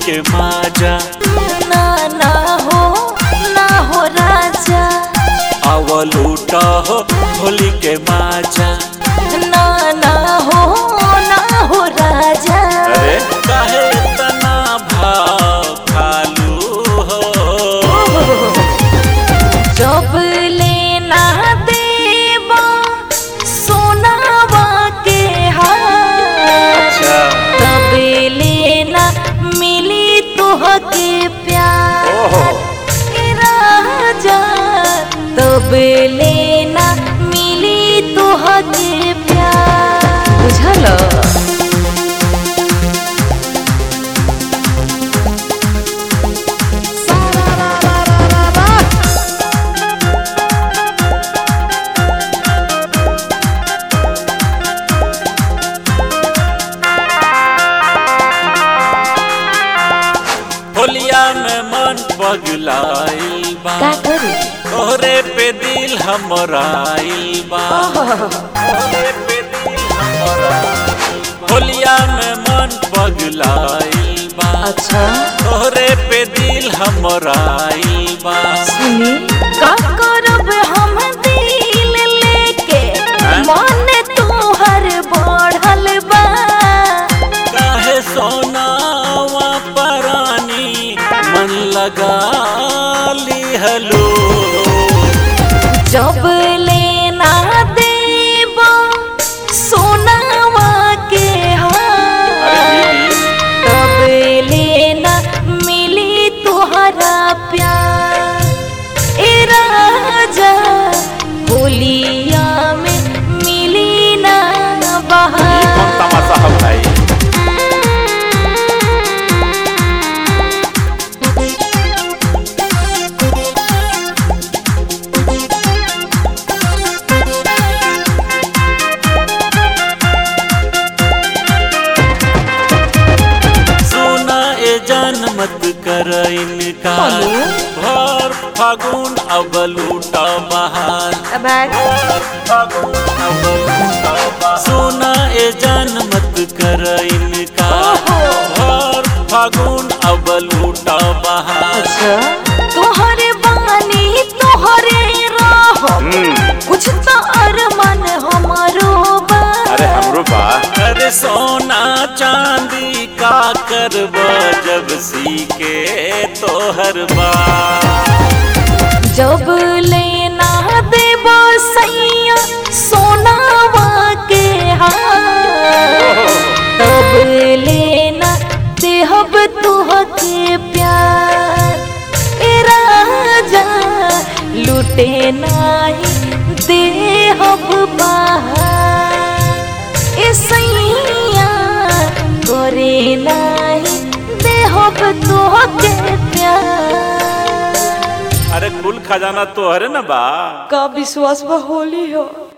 के माजा ना ना हो ना हो राजा अवल उठा हो होली के माजा ना ना हो ना हो राजा अरे काहे तना भाव खालू हो जब लेना देवा सोनावा के हाथ तब लेना मिली तुहके प्यार ओहो ए राजा तब लेना मिली तुहके प्यार बुझल होलिया में मन पगलाइल बा का करी तोहरे पे दिल हमराइल बा तोहरे पे दिल हमराइल बा। होलिया में मन पगलाइल बा अच्छा तोहरे पे दिल हमराइल बा सुनी का करब हम दिल लेके हैं? मन तोहर बढ़ल बा काहे सोनावा परानी मन लगा लिहलो जब लेना देब सोनावा के हाथ तब लेना मिली तुहरा प्यार ए राजा होलिया में मिली ना बहार तमाशा हम भाई सुना ए जान मत कर इनकार हेलो? भर फागुन अब लूटा बहार सुना ए जान मत कर इनकार भर फागुन अब लूटा बहार तोहरे बानी तोहरे राह कुछ तो अरमान हमारो बा अरे हमरो बा अरे सोना चांदी का करब जब सीके तोहर बा जब लेना देब सैया सोनावा के हाथ तब लेना देहब तुहके प्यार ए राजा लुटे नाही देहब बाहर ए सैया करे नाही देहब तुहके प्यार अरे कुल खजाना तोहरे न बा का विश्वास होली हो